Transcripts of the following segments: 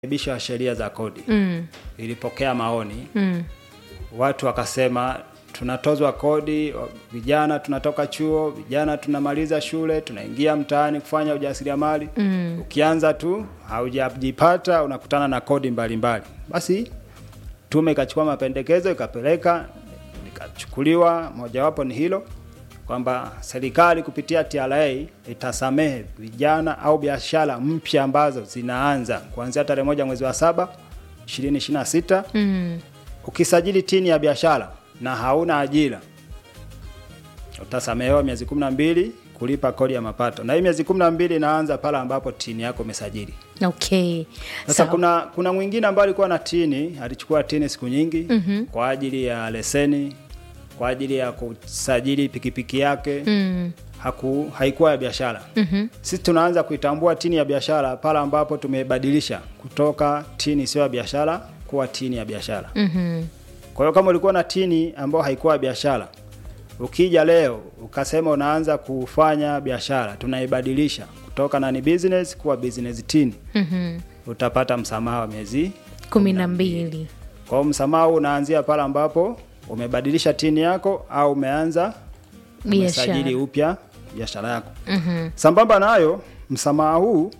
marekebisho ya sheria za kodi Mm. ilipokea maoni Mm. watu wakasema tunatozwa kodi vijana tunatoka chuo vijana tunamaliza shule tunaingia mtaani kufanya ujasiriamali Mm. ukianza tu haujajipata unakutana na kodi mbalimbali basi tume ikachukua mapendekezo ikapeleka ikachukuliwa mojawapo ni hilo kwamba serikali kupitia TRA itasamehe vijana au biashara mpya ambazo zinaanza kuanzia tarehe moja mwezi wa saba 2026 Mm. ukisajili tini ya biashara na hauna ajira utasamehewa miezi 12 kulipa kodi ya mapato, na hii miezi 12 inaanza pale ambapo tini yako umesajili. Okay. Sasa Sawa. kuna kuna mwingine ambaye alikuwa na tini, alichukua tini siku nyingi Mhm. kwa ajili ya leseni, kwa ajili ya kusajili pikipiki yake Mm. haku, haikuwa ya biashara. Mhm. Sisi tunaanza kuitambua tini ya biashara pale ambapo tumebadilisha kutoka tini sio ya biashara kuwa tini ya biashara. Mhm. Kwa hiyo kama ulikuwa na tini ambayo haikuwa biashara, ukija leo ukasema unaanza kufanya biashara, tunaibadilisha kutoka nani business kuwa business tini, Mhm. utapata msamaha wa miezi. kumi na mbili. Kwa hiyo msamaha huu unaanzia pale ambapo umebadilisha tini yako au umeanza Biashara. umesajili upya biashara yako. Mhm. Sambamba na hayo, msamaha huu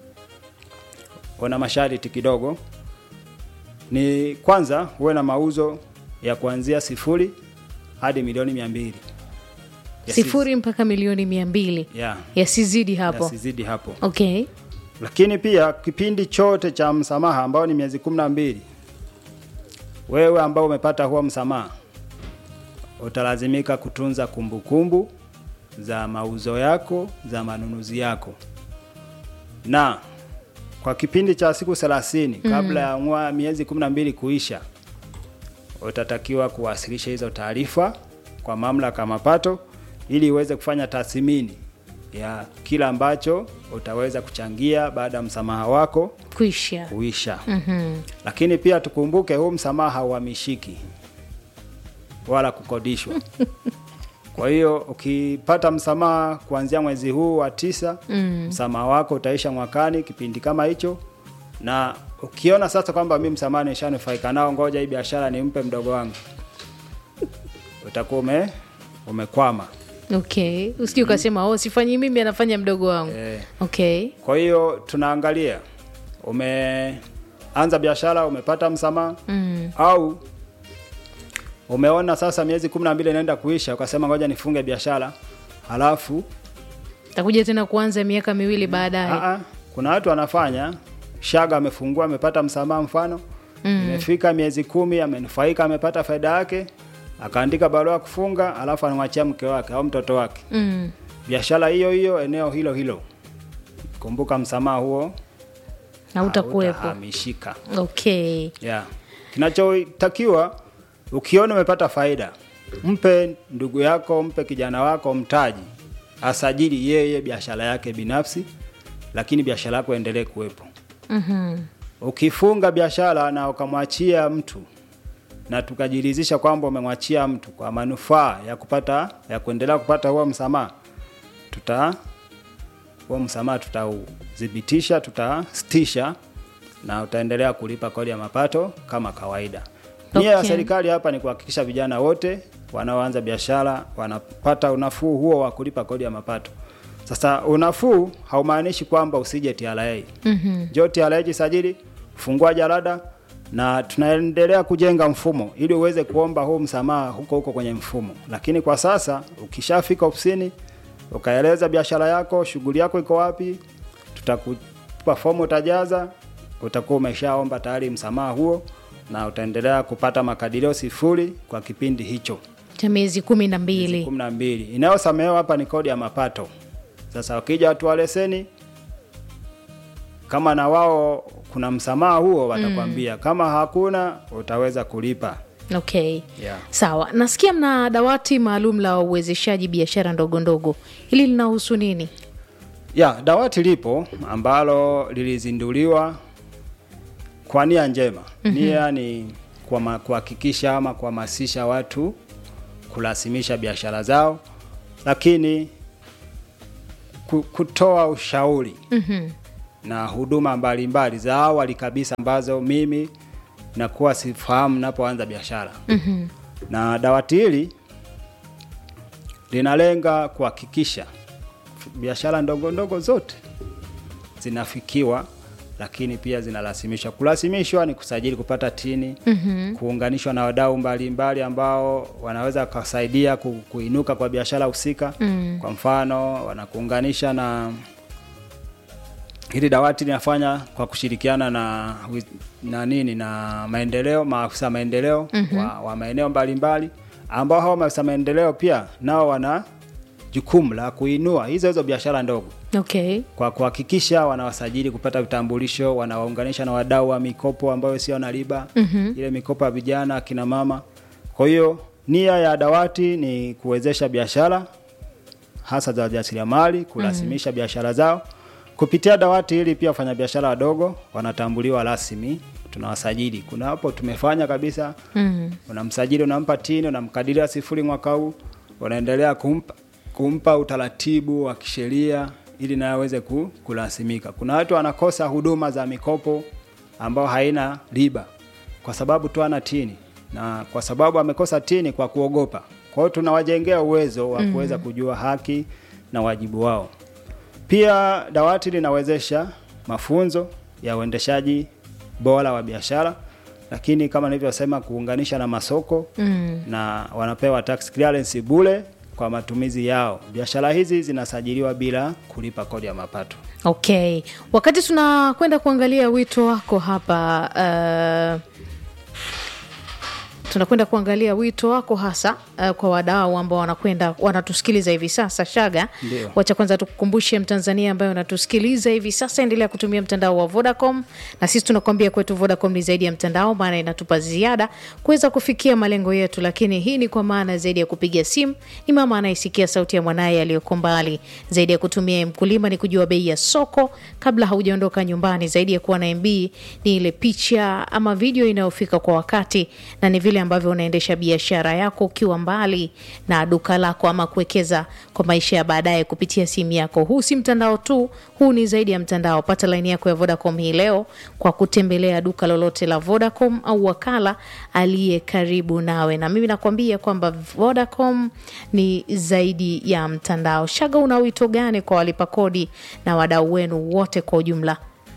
una masharti kidogo. Ni kwanza uwe na mauzo ya kuanzia sifuri hadi milioni mia mbili Sifuri mpaka milioni mia mbili ya yasizidi hapo. yasizidi hapo. Okay. Lakini pia kipindi chote cha msamaha ambao ni miezi kumi na mbili, wewe ambao umepata huo msamaha utalazimika kutunza kumbukumbu kumbu za mauzo yako za manunuzi yako, na kwa kipindi cha siku 30 kabla ya mwa miezi 12 kuisha, utatakiwa kuwasilisha hizo taarifa kwa mamlaka ya mapato ili iweze kufanya tathmini ya kila ambacho utaweza kuchangia baada ya msamaha wako Kuisha. kuisha. Mhm. Lakini pia tukumbuke, huu msamaha hauhamishiki wala kukodishwa. Kwa hiyo ukipata msamaha kuanzia mwezi huu wa tisa, Mm. msamaha wako utaisha mwakani kipindi kama hicho, na ukiona sasa kwamba mimi msamaha nishanufaika nao, ngoja hii biashara nimpe mdogo wangu, utakuwa ume umekwama. Okay. Usije ukasema oh, sifanyi mimi, anafanya mdogo wangu. Eh, Okay. Kwa hiyo tunaangalia umeanza biashara, umepata msamaha Mm. au umeona sasa miezi kumi na mbili inaenda kuisha, ukasema ngoja nifunge biashara, halafu Takuja tena kuanza miaka miwili baadaye. aa, kuna watu wanafanya shaga, amefungua amepata msamaha, mfano imefika miezi kumi, amenufaika, amepata faida yake, akaandika barua ya kufunga, halafu anamwachia mke wake au mtoto wake Mm. biashara hiyo hiyo, eneo hilo hilo. Kumbuka msamaha huo Hautakuwepo. hautahamishika. Okay. Yeah. Kinachotakiwa ukiona umepata faida, mpe ndugu yako, mpe kijana wako mtaji, asajili yeye biashara yake binafsi, lakini biashara yako endelee kuwepo. Mhm. Ukifunga biashara na ukamwachia mtu na tukajiridhisha kwamba umemwachia mtu kwa manufaa ya kupata ya kuendelea kupata huo msamaha, tuta huo msamaha tutaudhibitisha, tutastisha na utaendelea kulipa kodi ya mapato kama kawaida. Nia ya Okay. serikali hapa ni kuhakikisha vijana wote wanaoanza biashara wanapata unafuu huo wa kulipa kodi ya mapato. Sasa unafuu haumaanishi kwamba usije TRA. Mhm. Njoo TRA jisajili, fungua jalada na tunaendelea kujenga mfumo ili uweze kuomba huu msamaha huko huko kwenye mfumo. Lakini kwa sasa ukishafika ofisini ukaeleza biashara yako, shughuli yako iko wapi, tutakupa fomu utajaza, utakuwa umeshaomba tayari msamaha huo na utaendelea kupata makadirio sifuri kwa kipindi hicho Cha miezi kumi na mbili. kumi na mbili. Inayosamehewa hapa ni kodi ya mapato. Sasa wakija watu wa leseni, kama na wao kuna msamaha huo watakwambia, kama hakuna utaweza kulipa. Okay. Yeah. Sawa. Nasikia mna dawati maalum la uwezeshaji biashara ndogo ndogo. Hili linahusu nini? Ya, dawati lipo ambalo lilizinduliwa kwa nia njema. Nia ni kuhama- kuhakikisha ama kuhamasisha watu kurasimisha biashara zao, lakini ku- kutoa ushauri Mhm. na huduma mbalimbali za awali kabisa ambazo mimi nakuwa sifahamu napoanza biashara. Mhm. Na dawati hili linalenga kuhakikisha biashara ndogo ndogo zote zinafikiwa, lakini pia zinarasimishwa. Kurasimishwa ni kusajili, kupata tini, Mhm. kuunganishwa na wadau mbalimbali ambao wanaweza kusaidia ku- kuinuka kwa biashara husika. Mm. Kwa mfano, wanakuunganisha na hili dawati linafanya kwa kushirikiana na wi- na nini na maendeleo, maafisa maendeleo wa, wa maeneo mbalimbali ambao hao maafisa maendeleo pia nao wana jukumu la kuinua hizo hizo biashara ndogo Okay. kwa kuhakikisha wanawasajili kupata vitambulisho, wanawaunganisha na wadau wa mikopo ambayo sio na riba Mhm. ile mikopo ya vijana, akina mama. Kwa hiyo nia ya dawati ni kuwezesha biashara hasa za wajasiriamali kurasimisha biashara zao kupitia dawati hili. Pia wafanyabiashara wadogo wanatambuliwa rasmi, tunawasajili. Kuna hapo tumefanya kabisa Mhm. unamsajili unampa tini, unamkadiria sifuri mwaka huu, unaendelea kumpa, kumpa utaratibu wa kisheria ili naye aweze ku, kurasimika. Kuna watu wanakosa huduma za mikopo ambao haina riba kwa sababu tu ana tini, na kwa sababu amekosa tini kwa kuogopa. Kwa hiyo tunawajengea uwezo wa kuweza kujua haki na wajibu wao. Pia dawati linawezesha mafunzo ya uendeshaji bora wa biashara, lakini kama nilivyosema, kuunganisha na masoko Mm. na wanapewa tax clearance bure kwa matumizi yao. Biashara hizi zinasajiliwa bila kulipa kodi ya mapato. Okay, wakati tunakwenda kuangalia wito wako hapa uh, tunakwenda kuangalia wito wako hasa uh, kwa wadau ambao wanakwenda wanatusikiliza hivi sasa. Shaga, Ndio. wacha kwanza tukukumbushe Mtanzania ambaye unatusikiliza hivi sasa, endelea kutumia mtandao wa Vodacom, na sisi tunakwambia kwetu Vodacom ni zaidi ya mtandao, maana inatupa ziada kuweza kufikia malengo yetu. Lakini hii ni kwa maana zaidi ya kupiga simu, ni mama anayesikia sauti ya mwanaye aliyoko mbali, zaidi ya kutumia mkulima ni kujua bei ya soko kabla haujaondoka nyumbani, zaidi ya kuwa na MB ni ile picha ama video inayofika kwa wakati, na ni vile ambavyo unaendesha biashara yako ukiwa mbali na duka lako ama kuwekeza kwa maisha ya baadaye kupitia simu yako. Huu si mtandao tu, huu ni zaidi ya mtandao. Pata laini yako ya Vodacom hii leo kwa kutembelea duka lolote la Vodacom au wakala aliye karibu nawe, na mimi nakwambia kwamba Vodacom ni zaidi ya mtandao. Shaga, una wito gani kwa walipa kodi na wadau wenu wote kwa ujumla?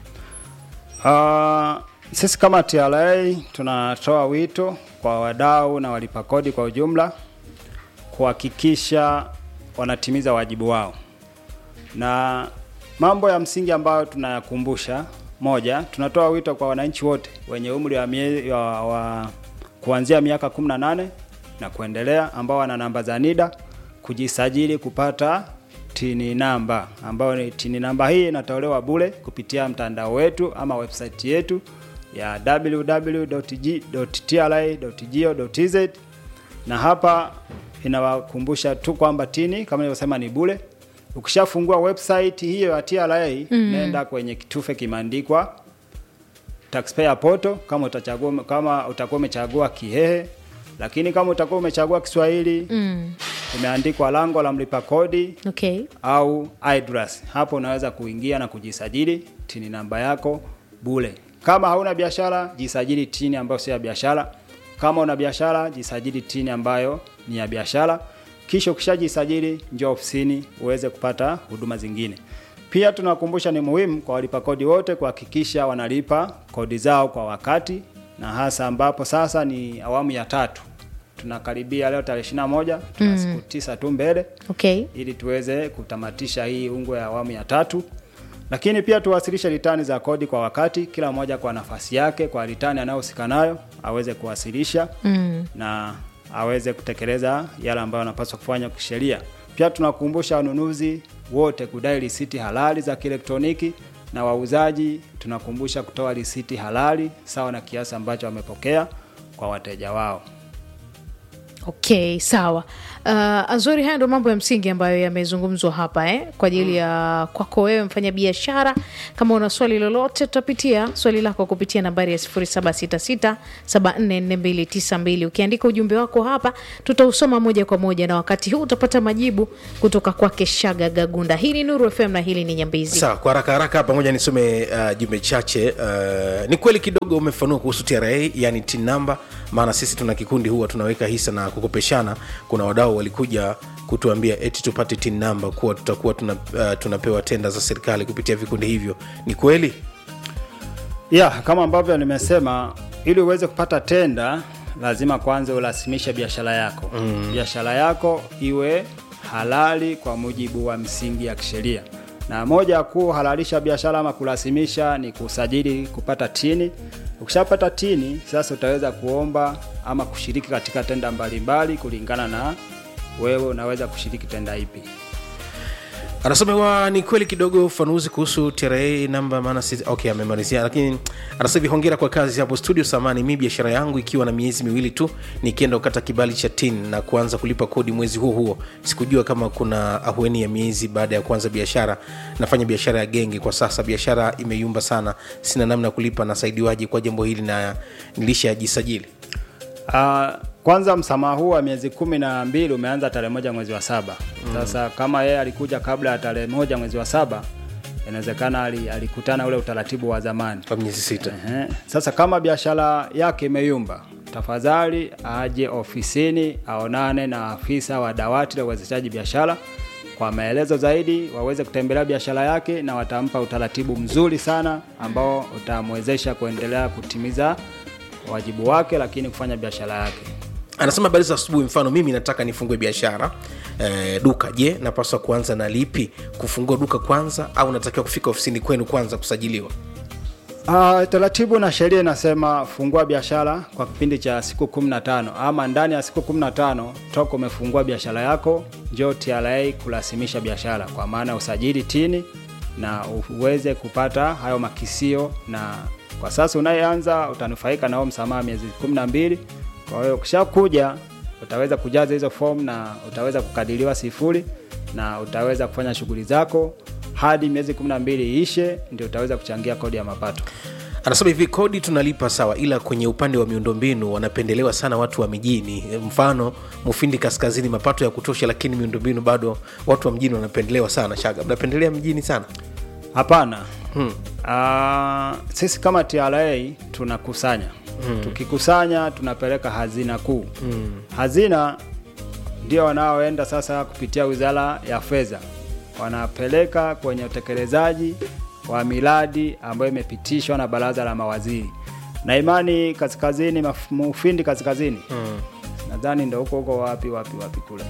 Uh, sisi kama TRA tunatoa wito kwa wadau na walipa kodi kwa ujumla kuhakikisha wanatimiza wajibu wao, na mambo ya msingi ambayo tunayakumbusha, moja, tunatoa wito kwa wananchi wote wenye umri wa, mie, wa, wa kuanzia miaka 18 na kuendelea ambao wana namba za NIDA kujisajili kupata tini namba ambayo ni tini namba hii inatolewa bure kupitia mtandao wetu ama website yetu ya www.tra.go.tz na hapa inawakumbusha tu kwamba tini kama nilivyosema ni bure. Ukishafungua website hiyo ya TRA nenda kwenye kitufe kimeandikwa taxpayer portal kama utachagua kama utakuwa umechagua Kihehe, lakini kama utakuwa umechagua Kiswahili Mm. imeandikwa lango la mlipa kodi Okay. au IDRAS. Hapo unaweza kuingia na kujisajili tini namba yako bure. Kama hauna biashara, jisajili tini ambayo sio ya biashara. Kama una biashara, jisajili tini ambayo ni ya biashara. Kisha ukishajisajili, njoo ofisini uweze kupata huduma zingine. Pia tunakumbusha ni muhimu kwa walipa kodi wote kuhakikisha wanalipa kodi zao kwa wakati, na hasa ambapo sasa ni awamu ya tatu. Tunakaribia leo tarehe 21, tuna siku tisa tu mbele Okay. ili tuweze kutamatisha hii ungo ya awamu ya tatu. Lakini pia tuwasilishe ritani za kodi kwa wakati, kila mmoja kwa nafasi yake, kwa ritani anayohusika nayo aweze kuwasilisha Mm. na aweze kutekeleza yale ambayo anapaswa kufanya kisheria. Pia tunakumbusha wanunuzi wote kudai risiti halali za kielektroniki na wauzaji tunakumbusha kutoa risiti halali sawa na kiasi ambacho wamepokea kwa wateja wao. Okay, sawa. Uh, Azori, haya ndo mambo ya msingi ambayo yamezungumzwa hapa eh, kwa ajili ya kwako wewe mfanya biashara. Kama una swali lolote, tutapitia swali lako kupitia nambari ya 0766744292. Ukiandika ujumbe wako hapa, tutausoma moja kwa moja, na wakati huu utapata majibu kutoka kwake Shaga Gagunda. Hii ni Nuru FM na hili ni Nyambizi. sawa kwa haraka haraka pamoja nisome uh, jumbe chache uh, ni kweli kidogo umefanua kuhusu tra yani tin number maana sisi tuna kikundi huwa tunaweka hisa na kukopeshana kuna wadau walikuja kutuambia eti tupate tin number kuwa tutakuwa tuna, uh, tunapewa tenda za serikali kupitia vikundi hivyo ni kweli ya kama ambavyo nimesema ili uweze kupata tenda lazima kwanza urasimishe biashara yako mm. biashara yako iwe halali kwa mujibu wa msingi ya kisheria na moja ya kuhalalisha biashara ama kurasimisha ni kusajili kupata tini ukishapata tini sasa utaweza kuomba ama kushiriki katika tenda mbalimbali kulingana na wewe unaweza kushiriki tenda ipi anasomewa ni kweli kidogo ufanuzi kuhusu tra namba maana sisi okay amemalizia lakini anasema hivi hongera kwa kazi hapo studio samani mi biashara yangu ikiwa na miezi miwili tu nikienda kukata kibali cha tin na kuanza kulipa kodi mwezi huo huo sikujua kama kuna ahueni ya miezi baada ya kuanza biashara nafanya biashara ya genge kwa sasa biashara imeyumba sana sina namna ya kulipa nasaidiwaje kwa jambo hili na nilishajisajili Uh, kwanza msamaha huu wa miezi kumi na mbili umeanza tarehe moja mwezi wa saba sasa kama yeye alikuja kabla ya tarehe moja mwezi wa saba inawezekana ali- alikutana ule utaratibu wa zamani kwa miezi sita Ehe. Sasa kama biashara yake imeyumba, tafadhali aje ofisini aonane na afisa wa dawati la uwezeshaji biashara kwa maelezo zaidi, waweze kutembelea biashara yake na watampa utaratibu mzuri sana ambao utamwezesha kuendelea kutimiza wajibu wake, lakini kufanya biashara yake. anasema habari za asubuhi mfano mimi nataka nifungue biashara eh, duka je napaswa kuanza na lipi kufungua duka kwanza au natakiwa kufika ofisini kwenu kwanza kusajiliwa Uh, taratibu na sheria inasema fungua biashara kwa kipindi cha siku 15 ama ndani ya siku 15 toka umefungua biashara yako, njoo TRA kurasimisha biashara kwa maana ya usajili tini na uweze kupata hayo makisio, na kwa sasa unayeanza utanufaika na huo msamaha miezi 12. Kwa hiyo ukishakuja utaweza kujaza hizo fomu na utaweza kukadiriwa sifuri na utaweza kufanya shughuli zako hadi miezi 12 iishe, ndio utaweza kuchangia kodi ya mapato. anasema hivi kodi tunalipa sawa ila kwenye upande wa miundombinu wanapendelewa sana watu wa mijini mfano mufindi kaskazini mapato ya kutosha lakini miundombinu bado watu wa mjini wanapendelewa sana shaga mnapendelea mjini sana Hapana. Hmm. Uh, sisi kama TRA tunakusanya hmm. Tukikusanya tunapeleka hazina kuu hmm. Hazina ndio wanaoenda sasa kupitia wizara ya fedha, wanapeleka kwenye utekelezaji wa miradi ambayo imepitishwa na baraza la mawaziri na imani kaskazini, maf- Mufindi kaskazini hmm. Nadhani ndo huko huko wapi wapi wapi kule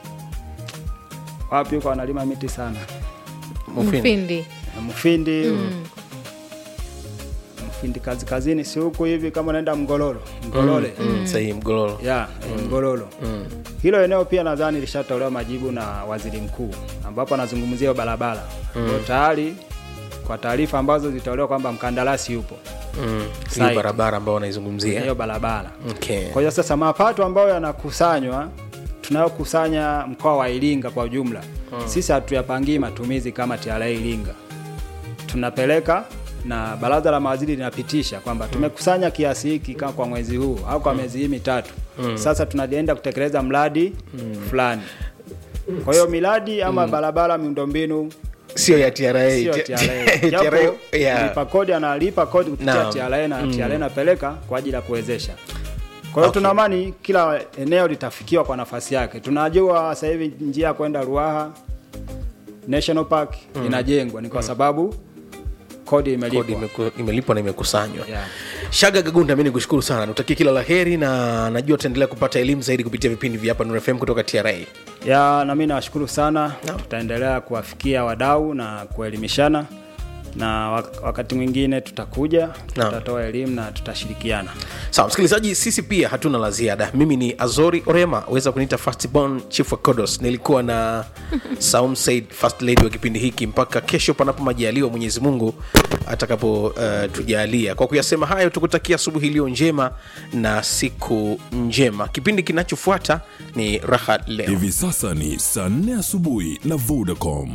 wapi huko wanalima miti sana Mufindi. Mfindi. na Mufindi mm. Mufindi kazi kazini si huku hivi kama unaenda Mgololo Mgolole mm. Mm, sahihi mgololo ya mm. Mgololo mm. Hilo eneo pia nadhani lishatolewa majibu na waziri mkuu ambapo anazungumzia hiyo barabara mm. tayari kwa taarifa ambazo zilitolewa kwamba mkandarasi yupo Mm, hiyo Site. barabara ambao wanaizungumzia hiyo barabara okay. kwa hiyo sasa mapato ambayo yanakusanywa tunayokusanya mkoa wa Iringa kwa ujumla hmm. sisi hatuyapangii matumizi kama TRA Iringa, tunapeleka na baraza la mawaziri linapitisha kwamba tumekusanya kiasi hiki kama kwa mwezi huu au kwa miezi hii mitatu hmm. sasa tunaenda kutekeleza mradi fulani. Kwa hiyo miradi ama barabara, miundombinu sio ya TRA sio T- TRA. Japo TRA, yeah. mlipa kodi analipa kodi kupitia Naam. TRA na TRA inapeleka kwa ajili ya kuwezesha. Kwa hiyo tuna amani kila eneo litafikiwa kwa nafasi yake. Tunajua sasa hivi njia ya kwenda Ruaha National Park inajengwa ni kwa sababu kodi imelipwa. kodi imeku- imelipwa na imekusanywa Yeah. shaga gagunda mi nikushukuru sana nutakie kila la heri na najua utaendelea kupata elimu zaidi kupitia vipindi vya hapa Nuru FM kutoka tra ya na mimi nawashukuru sana Naam. tutaendelea kuwafikia wadau na kuelimishana na wak- wakati mwingine tutakuja Naam. tutatoa elimu na tutashirikiana sawa msikilizaji sisi pia hatuna la ziada mimi ni azori orema weza kuniita fastborn chief wa kodos nilikuwa na saum said first lady wa kipindi hiki mpaka kesho panapo majaliwa mwenyezi mungu atakapo uh, tujalia kwa kuyasema hayo tukutakia asubuhi iliyo njema na siku njema kipindi kinachofuata ni raha leo hivi sasa ni saa 4 asubuhi na vodacom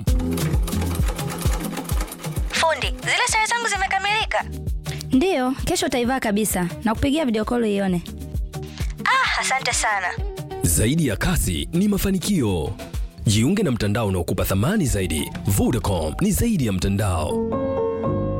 Fundi, zile sare zangu zimekamilika. ndiyo kesho utaivaa kabisa na kupigia video call ione Ah, asante sana. Zaidi ya kasi ni mafanikio. Jiunge na mtandao unaokupa thamani zaidi. Vodacom ni zaidi ya mtandao.